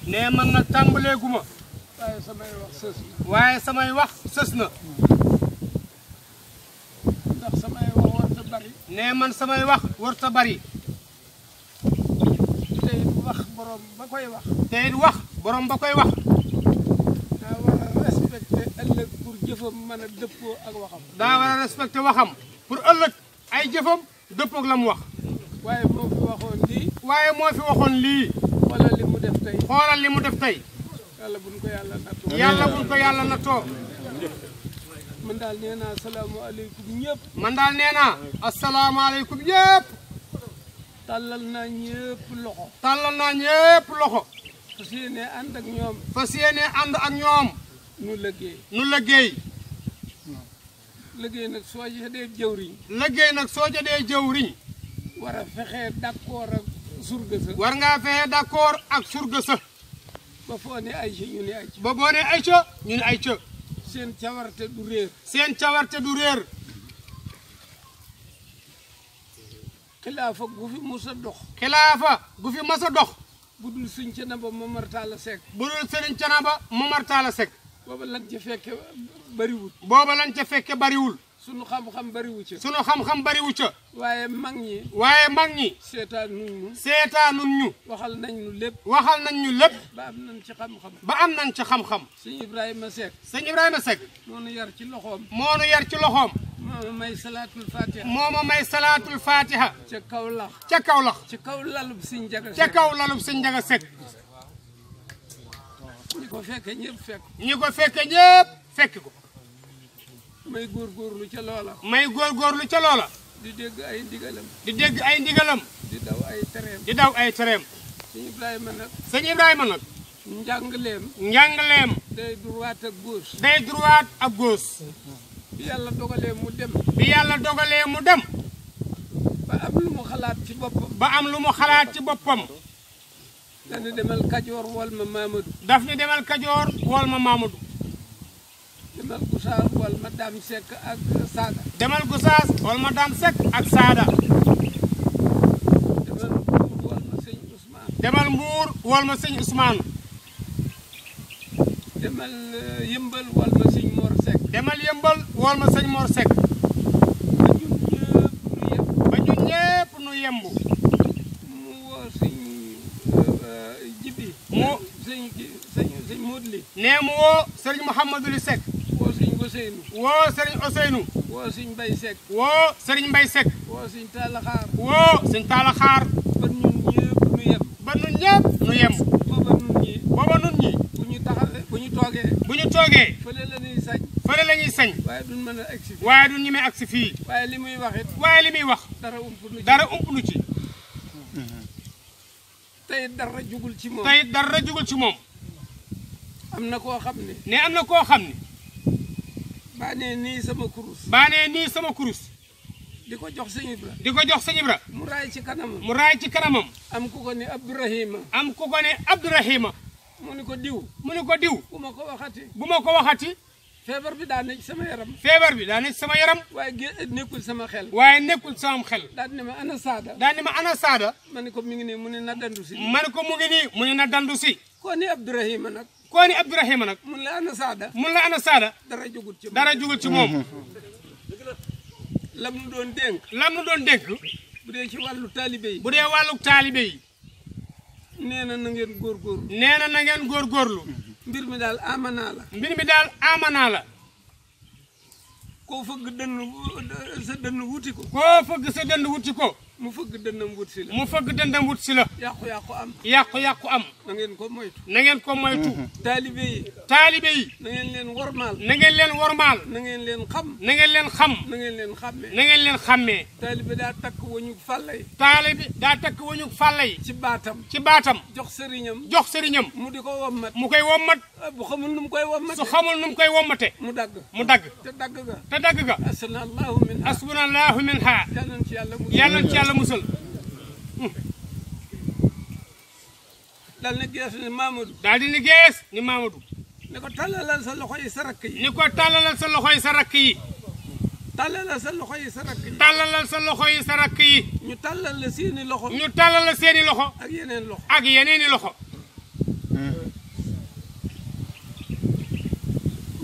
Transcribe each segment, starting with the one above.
nee man nag tàmbaleeguma waaye samay wax sës na waaye samay wax sës na ndax samay wax warta bari nee man samay wax warta bari te it wax borom ba koy wax te it wax borom ba koy wax daa war a respecté ëllëg pour jëfam mën a dëppoo ak waxam daa war a respecté waxam pour ëllëg ay jëfam dëppoog la mu wax waaye moo fi waxoon lii waaye moo fi waxoon lii wala li mu def tey xoolal li mu def tey yàlla buñ ko yàlla nattoo yàlla buñ ko yàlla nattoo man daal nee naa salaamaaleykum ñëpp man daal nee naa asalaamaaleykum yëpp tàllal naa ñëpp loxo tàllal naa ñëpp loxo fas yéene ànd ak ñoom fas yéene ànd ak ñoom nu liggéey nu liggéey liggéey nag soo dee jëwriñ liggéey nag soo jotee jëwriñ war a fexee d'accord ak surga sa war ngaa fexe d'accord ak surga sa ba foo ne ay ci ñu ne ay ci ba boo ne ay ca ñu ne ay ca seen cawarte du réer seen cawarte du réer xilaafa gu fi musa dox xilaafa gu fi mas a dox bu dul suñ ca naba Momar Talla Seck bu dul Sëriñ Canaba Momar Talla Seck booba lan ca fekke bariwul booba lañ ca fekke bariwul sunu xam-xam bariwu ca sunu xam-xam bariwu ca waaye mag ñi waaye mag ñi seetaan nuñ ñu seetaanun ñu waxal nañ ñu lépp waxal nañ ñu lépp ba am nañ ci xam-xam ba am nañ ci xam-xam sëñ Ibrahima Seck sëñ Ibrahima Seck moo nu yar ci loxoom moo nu yar ci loxoom moo nu may salaatul fatiha moo ma may salaatul fatiha ca kaw lax ca kaw lax ci kaw lalub siñ jaga ca kaw lalub sëñ Njaga Seck ñi ko fekke ñëpp fekk ñi ko fekke ñépp fekk ko may góorgóorlu ca loola may góorgóorlu ca loola di dégg ay ndigalam di dégg ay ndigalam di daw ay tereem di daw ay tereem sëñ Ibrahima nag sëñ Ibrahima nag njàngleem njàngaleem day droite ak gauche day droite ak gauche bi yàlla dogalee mu dem bi yàlla dogalee mu dem ba am lu mu xalaat ci boppam ba am lu mu xalaat ci boppam dana demal Kajoor wol ma Mamadou daf ni demal Kajoor wool ma Mamadou demal Gusaar wol ma Dame Seck ak Sada demal Gosaas wool ma Dame Seck ak Saada demal Mbuur wol ma sëñ Ousmane demal Mbuur wool ma sëñ Ousmane demal euh, Yëmbal wol ma sëñ Mor Seck demal Yëmbal wool ma sëñ Mor Seck ba ñun ñëpp nu yem ba ñun ñépp nu yembu mu woo sëñ euh, euh, Jibi Mu- sëñ ki- sëñ sëñ Modli nee mu woo sëriñ Mouhamadou Li Seck woo sëñ Ousseynou woo sëriñ Ousseynou woo sëñ Bay Seck woo sëriñ Mbay Seck woo sëñ Talaxaar woo sëñ Talla Xaar ba ñun ñëpp nu yem ba ñun ñépp nu yembu booba nun ñi booba nun ñi bu ñu taxawee bu ñu toogee bu ñu toogee fële la ñuy sañ fële la ñuy sañ waaye duñ mën a egsi waaye du ñemee agsi fii waaye li muy wax it waaye li muy wax dara ump nu ci dara ump nu ci tey dara jugul ci moom tey dara jugul ci moom am na koo xam ne ne am na koo xam ne baa nee nii sama kurus baa nee nii sama kurus di ko jox sëñ Ibra di ko jox sëñ Ibra mu raay ci kanamam mu raay ci kanamam am ku ko ne Abdourahima am ku ko ne Abdourahima mu ni ko diw mu ne ko diw bu ma ko waxati bu ma ko waxati feebar bi daa ne ci sama yaram feebar bi daa ne ci sama yaram waaye gé nekkul sama xel waaye nekkul sama xel daal ne ma ana saada daa ni ma ana saada ma ne ko mi ngi nii mu ne na dandu si ma ne ko mu ngi nii mu ne na dandu si koo ni Abdourahima nag koo ni Abdourahima nag mun la ana saada mun la ana saada dara jugut ci moom dara jugul ci moom lam nu doon dénk lam nu doon dénk bu dee ci wàllu taalibe yi bu dee wàllu taalibe yi nee na na ngeen góorgóorlu nee na na ngeen góorgóorlu mbir mi daal amanaa la mbir mi daal amanaa la koo fëgg dënn sa dënn wuti ko koo fëgg sa dënd wuti ko mu fëgg dënnam wut si la mu fëgg dëndam wut si la yàqu-yàqu am yàqu-yàqu am na ngeen ko moytu na ngeen ko moytu taalibe yi taalibe yi na ngeen leen wormaal na ngeen leen wormaal na ngeen leen xam na ngeen leen xam na ngeen leen xàmmee na ngeen leen xàmmee taalibe daa takk wañu fàllay taalibe daa takk wañu fàlla yi ci baatam ci baatam jox sëriñam jox sëriñam mu di ko wommat mu koy wommat ah, bu xamul nu mu koy wommat su xamul nu mu koy wommate mu dagg mu dagg te dagg ga te dagg ga asana allahu min ha asbunallahu min ha yal nañ ci yàlla mu yàlla na ci yàlla musal dal ne gees ne Mamadou daal di ni gees ni Mamadou ne ko tàllalal sa loxo yi sa rakk yi ni ko tàllalal sa loxo yi sa rakk yi tàllalal sa loxo yi sa rakk yi tàllalal sa loxo yi sa rakk yi ñu tàllal la seeni loxo ñu tàllal seeni loxo ak yeneen loxo ak yeneeni loxo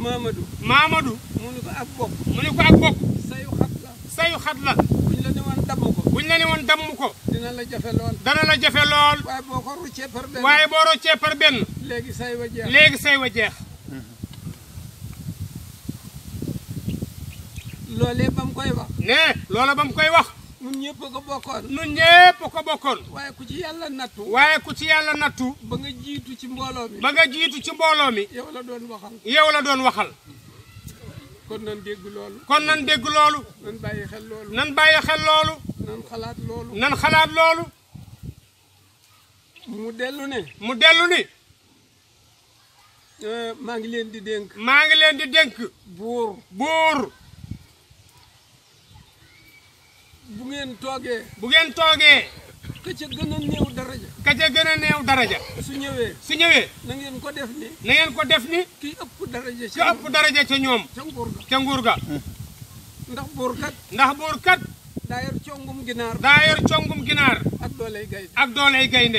Mamadou Mamadou mu ni ko ak bokk mu ne ko ak bokk sayu xat la sayu xat la buñ la ne woon damm ko buñ la ne woon damm ko dina la jafe lool dana la jafe lool waaye boo ko ruccee par benn waaye boo roccee par benn léegi say wa jeex léegi say wa jeex loolee ba mu koy wax ne loola ba mu koy wax ñun ñëpp a ko bokkoon nun ñépp ko bokkoon waaye ku ci yàlla nattu waaye ku ci yàlla nattu ba nga jiitu ci mbooloo mi ba nga jiitu ci mbooloo mi yow la doon waxal yow la doon waxal kon nan dégg loolu kon nan dégg loolu nan bàyyi xel loolu nan bàyyi xel loolu nan xalaat loolu nan xalaat loolu mu dellu ne mu dellu ni euh, maa ngi leen di dénk maa ngi leen di dénk buur buur bu ngeen toogee bu ngeen toogee ka ca gën a néew daraja ka ca gën a neew daraja su ñëwee su ñëwee na ngeen ko def ni na ngeen ko def ni kii ëpp daraja ci ka ëpp daraja ca ñoom ca nguur ga ca nguur ga ndax buur kat ndax buur kat daa yor congum ginaar daa yor congum ginaar ak dooley gay ak dooley gaynde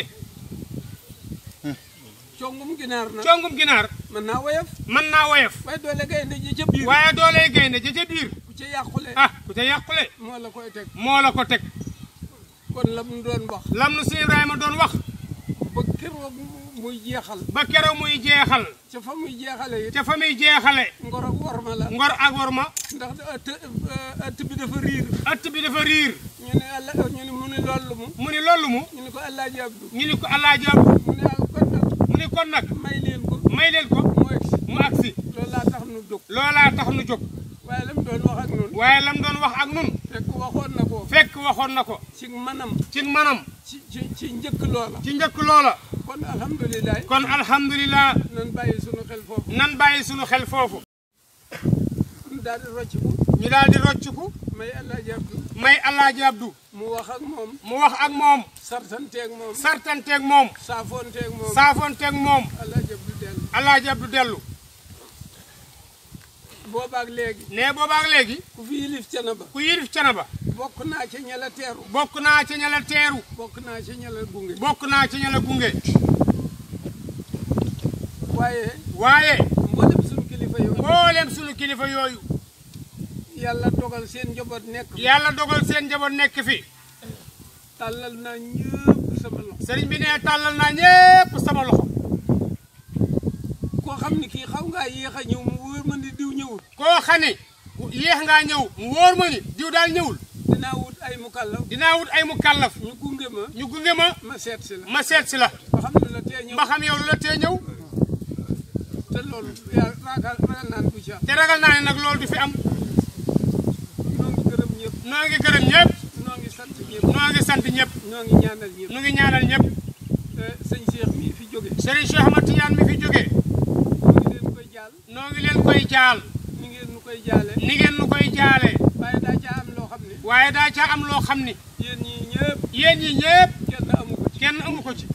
congum ginaar nag congum ginaar mën naa woyof mën naa woyof waaye doole gaynde ji ca biir waaye dooley gaynde ja ca biir ku ca yàqule ah ku ca yàqule moo la koy teg moo la ko teg kon la mu doon wax lam nu si Ibrahima doon wax ba keroog muy jeexal ba keroog muy jeexal ca fa muy jeexale it ca fa muy jeexale ngor ak worma la ngor ak worma ndax ëtt ëtt bi dafa riir ëtt bi dafa riir ñu ne alla ñu ne mu ne loolu mu mu ni loolu mu ñu ne ko Alaaji Abdu ñu ni ko alaaji Abdu mu ne al kon nag mu ni kon nag may leen ko may leen ko mu egsi mu agsi loolu laa tax nu jóg loolaa tax nu jóg waaye la mu doon wax ak noonu waaye lam doon wax ak nun fekk waxoon na ko fekk waxoon na ko ci manam ci manam ci ci ci njëkk loola ci njëkk loola kon alhamdulilah kon alhamdulilah nan bàyyi sunu xel foofu nan bàyyi sunu xel foofu nu daal di rocc ko ñu daal di rocciku may Alaaji Abdu may alaaji Abdu mu wax ak moom mu wax ak moom sartanteeg moom sartanteeg moom saafoonteeg moom saafonteeg moom Alaaji Abdu dellu alaaji Abdu dellu boobaak léegi ne boobaak léegi ku fi yilif cana ba ku yilif Canaba bokk naa ca ñala teeru bokk naa ca ña la teeru bokk naa ca ñala gunge bokk naa ca ña la gunge waaye waaye mboolem sunu kilifa yooyu mboolem sunu kilifa yooyu yàlla dogal seen njaboot nekk yàlla dogal seen njaboot nekk fi tàllal naa ñëpp sama loxo sëriñ bi ne tàllal naa ñépp sama loxo koo xam ni kii xaw ngaa yéex a ñëw mu wóor ma ni diw ñëwul koo xam ne yéex ngaa ñëw mu wóor ma ni diw daal ñëwul dinaa wut ay mukallaf dinaa wut ay mu kàllaf ñu gunge ma ñu gunge ma ma seet si la ma seet si la ba xam ne la tee ñëw ba xam yow lu la tee ñëw te loolu yaa ragal ragal naan du ci am te ragal naa ne nag loolu du fi am noo ngi gërëm ñëpp noo ngi gërëm ñëpp noo ngi sant ñëpp noo ngi sant ñëpp noo ngi ñaanal ñëpp nu ngi ñaanal ñëpp sëñ Cheikh mii fi jóge Serigne Cheikh Ahmad Tidiane mi fi jógee noo ngi leen koy jaal noo ngi leen koy jaal ni ngeen nu koy jaale ni ngeen nu koy jaale waaye daa caa am loo xam ne waaye daa ca am loo xam ni yéen ñii ñëpp yéen ñi ñëpp kenn amu ko ci kenn amu ko ci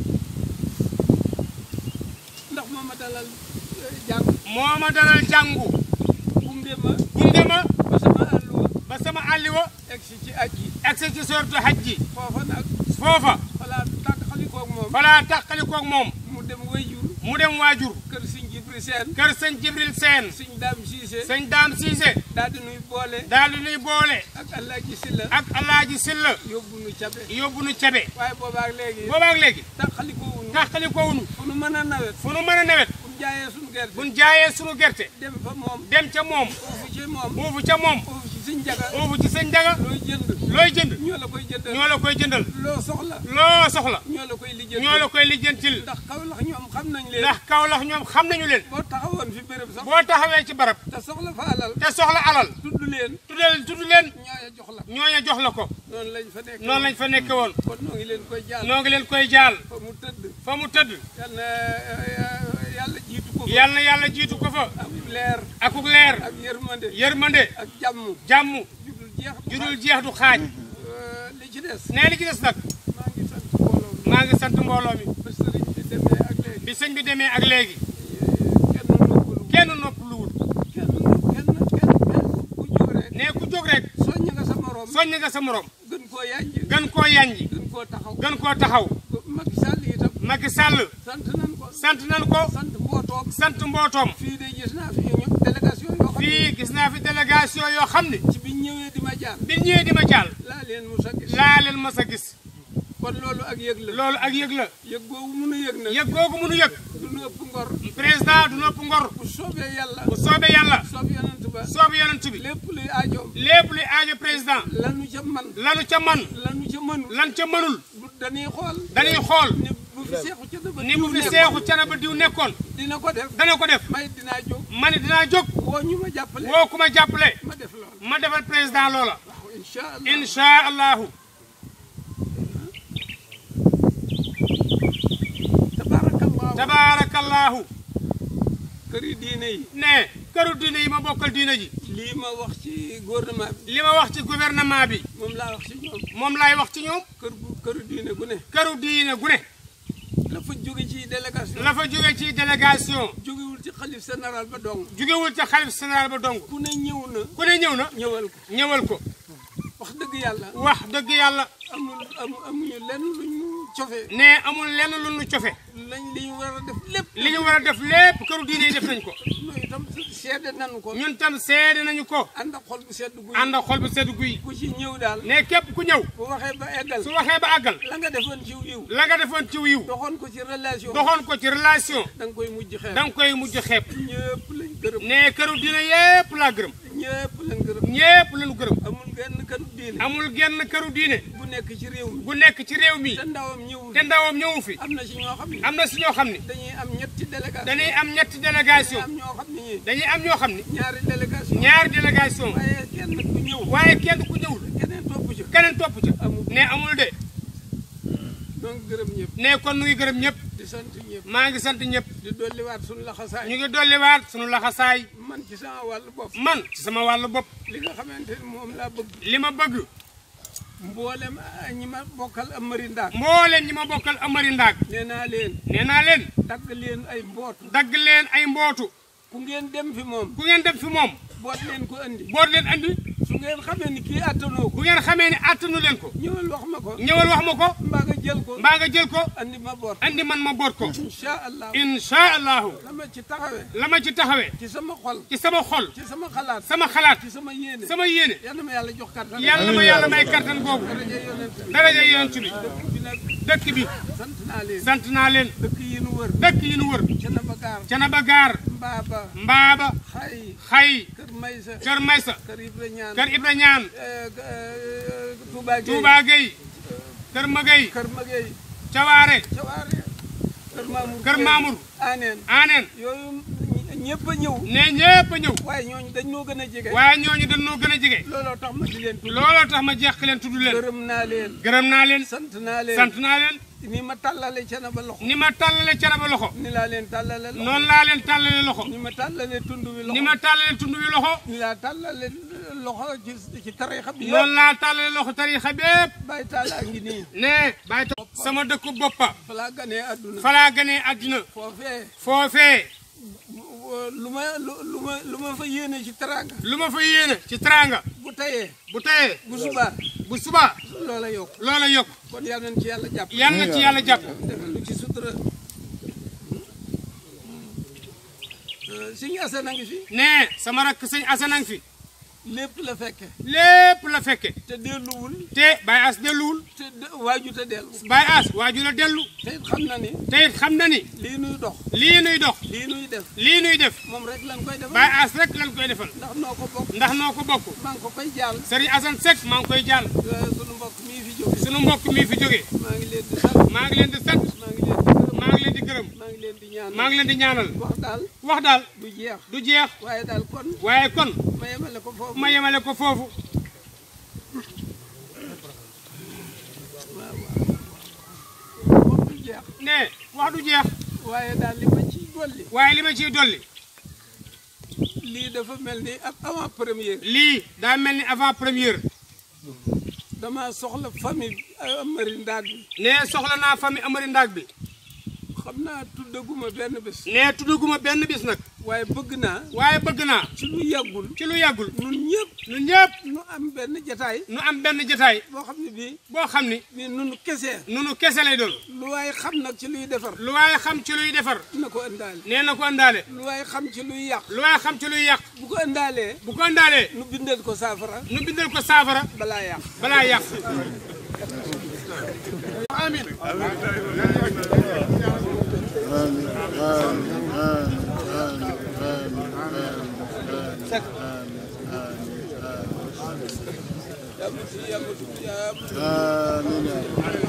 ndax moom ma dalal eh, jàng moo ma dalal jàngu gunge ma gunge ma ba sama àlluwa ba sama àlliwa egsi ci aj yi egsi ci sortu haj ji foofa nag foofa falaa tàkk xalikoog moom falaa tàqalikoog moom mu dem wayjur mu dem waajur kër sëñ Jibri Seen kër sëñ Jibril Seen sëñ Daam Siise sëñ Daam Siise daal di nuy boole daal di nuy boole ak Alaaji Silla ak Alaaji Silla yóbbu nu cabe yóbbu nu cabe waaye boobaak léegi boobaak léegi tàkk xalikoowuñu tàqalikowuñu fu nu mën a nawet fu nu mën a nawet fu nu jaayee suñu gerte buñ jaayee sunu gerte dem fa moom dem ca moom foofu ci moom foofu ca moom foofu ci sëñ Jaga foofu ci sëñ Njaga looy jënd looy jënd ñoo la koy jëndal ñoo la koy jëndal loo soxla loo soxla ñoo la koy lijjanti ñoo la koy lijjantil ndax Kawlax ñoom xam nañ leen ndax Kawlax ñoom xam nañu leen boo taxawoon fi béréb sax boo taxawee ci barab te soxla fa alal te soxla alal tudd leen tuddal tudd leen ñooya jox la ñooña jox la ko noonu lañ fa nekk noonu lañ fa nekke woon kon noo ngi leen koy jaal noo ngi leen koy jaal fa mu tëdd fa mu tëdd yal na yàlla jiitu ko fa yal na yàlla jiitu ko fa ak leer akuk leer ak yërmande yërmande ak jàmm jàmm judul jeex judul jeex du xaaj Euh, li ci des nee li ci des nag maa ngi sant mbooloo mi maa ngi sant mbooloo mi ba sëriñ bi demee ak léegi bi sëñ bi demee ak léegi kenn noppalu kenn noppaluwul kenn kenn kenn kenn ku jóg rek ne ku jóg rek soññ nga sa morom soññ nga sa morom gën koo yànj gën koo yanji gën koo taxaw gën koo taxaw Macky Sall itam Macky Sall sant nan ko sant nan ko sant mbootoom sant mbootoom fii de gis naa fi ñu délégation yoo xam ne fii gis naa fi délégation yoo xam ne ci bi ñëwee di ma jaar bi ñëwee di ma jàll laa leen musa gis laa leen mas a gis kon loolu ak yëg la loolu ak yëg la yëg boobu mënu yëg nag yëg googu mënu yëg du nu ëpp ngor président du nopp ngor bu soobee yàlla bu soobee yàlla soob yonent ba soobe yonent bi lépp luy aajoom lépp luy aajo président lanu ca man lanu ca man lanu ca mënul lan ca mënul du dañuy xool dañuy xool ni bu fi seexu ca daba ni bu fi seexu cana ba diw nekkoon dina ko def dana ko def may dinaa jóg ma ne dinaa jóg woo ñu ma jàppale woo ku ma jàppale ma def loolu ma defal président loola waaw incha allah insha allahu tabarakallahu tabaarakallahu këri diine yi ne këru diine yi ma bokkal diine ji lii ma wax ci gouvernement bi li ma wax ci gouvernement bi moom laa wax ci ñoom moom laay wax ci ñoom kër gu këru diine gu ne këru diine gu ne la fa jóge ci délégation la fa jóge ci délégation jógewul ci xalif général ba dong jógewul ca xalif général ba dong ku ne ñëw na ku ne ñëw na ñëwal ko ñëwal ko wax dëgg yàlla wax dëgg yàlla amul amu amuñu lenn luñ mu cofe ne amul lenn lu nu cofe lañ li ñu war a def lépp li ñu war a def lépp këru diine yi def nañ ko loolu itam seede nanu ko ñun tam seede nañu ko ànd ak xol bu sedd guy ànd ak xol bu sedd guy ku ci ñëw daal ne képp ku ñëw bu waxee ba eggal su waxee ba àggal la nga defoon ci yiw la nga defoon ci wiw doxoon ko ci relation doxoon ko ci relation da nga koy mujj xeeb da nga koy mujj xeeb ñëpp lañ gërëm ne këru diine yépp laa gërëm ñëpp lañ gërëm ñépp lañu gërëm amul genn këru diine amul genn këru diine bu nekk ci réew mi bu nekk ci réew mi te ndawam ñëwul te ndawam ñëwu fi am na ci ñoo xam ne am na si ñoo xam ne dañuy am ñetti délégation dañuy am ñetti délégation am ñoo xam ne ñii dañuy am ñoo xam ne ñaari délégation ñaari délégation waaye kenn ku ñëw waaye kenn ku ñëwul keneen topp ci keneen topp ca amul ne amul de donc gërëm ñëpp ne kon nu ngi gërëm ñëpp di sant ñëpp maa ngi sant ñëpp di dolliwaat suñu laxasaay ñu ngi dolliwaat sunu laxasaay man ci sama wàllu bopp man ci sama wàllu bopp li nga xamante ni moom laa bëgg li ma bëgg mboolem ah, ñi ma bokkal amari ndaak mbooleem ñi ma bokkal amari ndaag nee naa leen nee naa leen dagg leen ay mbootu dagg leen ay mbootu ku ngeen dem fi moom ku ngeen dem fi moom boot leen ko andi boot leen andi su ngeen xamee ni kii attanoo ko bu ngeen xamee ne attanu leen ko ñëwal wax ma ko ñëwal wax ma ko mbaa nga jël ko mbaa nga jël ko andi ma boot andi man ma boot ko incha allah insha allahu la ma ci taxawee la ma ci taxawee ci sama xol ci sama xol ci sama xalaat sama xalaat ci sama yéene sama yéene yal na ma yàlla jox kattan yàlla ma yàlla may kattan boobu daraja yonent daraja yonent bi bi nag dëkk bi sant naa leen sant naa leen dëkk yi nu wër dëkk yi nu wër ca na ba gaar Canaba Gaar mbaaba Mbaaba xay Xay kër maysa Kër Maysa kër ibra ñaan Kër Ibra Ñaan Touba Gueye Touba Gueye Kër Magay kër Magey Cawaare Cawaare kër Mamour Kër Mamour Aneen Aneen yooyu ñëpp a ñëw ne ñépp a ñëw waaye ñooñu dañ noo gën a jege waaye ñooñu dañoo gën a jege looloo tax ma di leen tudd looloo tax ma jeex leen tudd leen gërëm naa leen gërëm naa leen sant naa leen sant naa leen ni ma tàllale ca na ba loxo ni ma tàllale Canaba loxo ni laa leen tàllale loxo noonu laa leen tàllale loxo ni ma tàllale tund wi loxo ni ma tàllale tund wi loxo ni laa tàllale loxo ci ci tarixa bi noonu yëpp laa tàllale loxo tarixa bépp bàyyi tàllaa ngi nii ne bàyyi ta sama dëkku boppa fa laa ganee àdduna falaa gënee àddina foofee foofee lu ma lu lu ma lu ma fa yéene ci teraanga lu ma fa yéene ci teraanga bu tayee bu teyee bu subaa bu subaa loola yokk loola yokk kon yal nañ ci yàlla jàpp yal na ci yàlla jàpp defal lu ci sutura Sëñ Asan a ngi fi ne sama rakk sëñ Asanang fi lépp la fekke lépp la fekke te delluwul te Baye As delluwul te de- waaju te dellu Baye As waaju la dellu te it xam na ni te it xam na ni lii nuy dox lii nuy dox lii nuy def lii nuy def moom rek lañ koy defal Baye As rek lañ koy defal ndax noo ko bokk ndax noo ko bokk maa ngi ko koy jaal Serigne Assane Seck maa ngi koy jàll sunu mbokk mii fi jóge sunu mbokk mi fi jógee maa ngi leen di sant maa ngi leen di sant maa ngi leen di gërëm maa ngi leen di gërëm maa ngi leen di ñaan maa ngi leen di ñaanal wax daal wax daal du jeex du jeex waaye daal kon waaye kon ma yemale ko foofu ma yemale ko foofu waaw waaw moom du jeex ne wax du jeex waaye daal li ma ciy dolli waaye li ma ciy dolli lii dafa mel ni ab avant première lii daa mel ni avant première dama soxla famille Amari Ndaag bi ne soxla naa famille Amari Ndaag bi xam naa tuddaguma benn bés nee tuddaguma benn bis nag waaye bëgg naa waaye bëgg naa ci lu yàggul ci lu yàggul ñun ñëpp ñun ñëpp nu am benn jataay nu am benn jotaay boo xam ne bii boo xam ni bii nun kese nunu kese lay doon lu waaye xam nag ci luy defar lu waaye xam ci luy defar na ko ëndaale nee na ko àndaale lu waaye xam ci luy yàq lu waaye xam ci luy yàq bu ko ëndaalee bu ko àndaalee nu bindal ko saafara nu bindal ko saafara balaa yàq balaa yàq amin yaa ma ci yaa ma ci yaa ma ci آمين